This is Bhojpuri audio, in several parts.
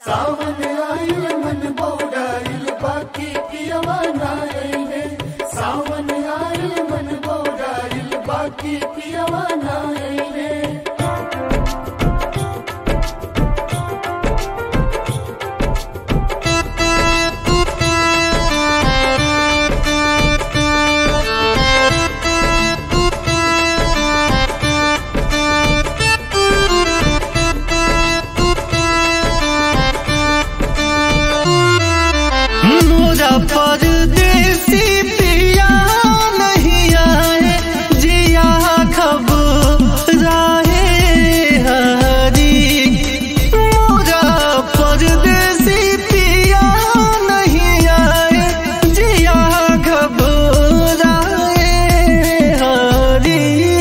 सावन आइल मन बौडाइल बाकी पियवा नाइले सावन आइल मन बौडाइल बाकी पियवा नाइले मोरा परदेसी पिया नहीं आए जिया खबराए हरी मोरा परदेसी पिया नहीं आए जिया खबराए हरी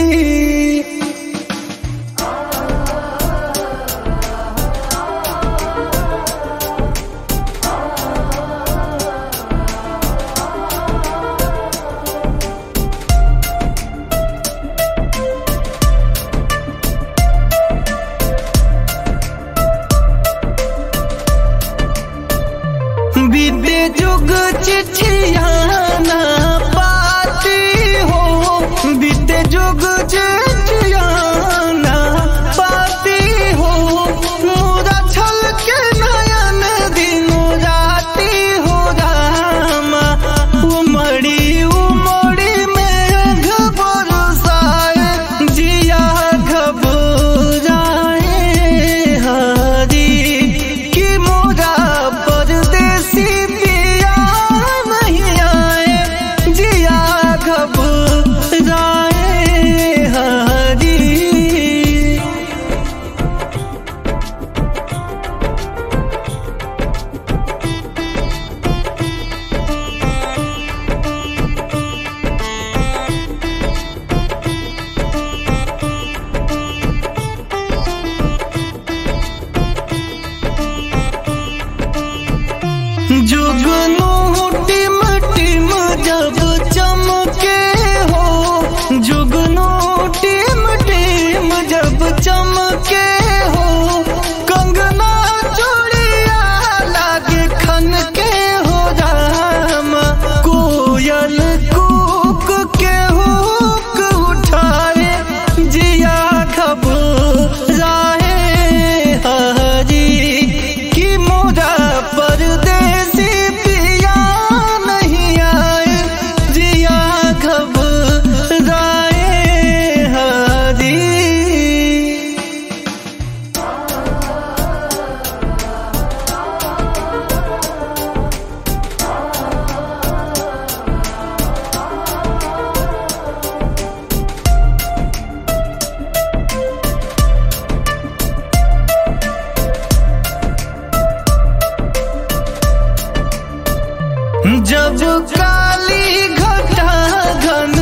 बीते जुग चिट्ठियाना पाती हो बीते जुग चिट्ठियाना पाती हो मोरा छल के नयन दिनो राती हो रामा उमड़ी उमड़ी में घबरसाए जिया घबराए हरी कि मोरा परदेसी पिया नहीं आए जिया घबराए हरी जुगनू टिम टिम जब चमके हो जुगनू टिम टिम जब चमके हो कंगना चूड़िया लागे खन के हो राम कोयल कूक के हुक उठाए जिया घबराए हरी कि मोरा परदेसी पिया नहीं आए जिया घबराए हरी जब काली घटा घन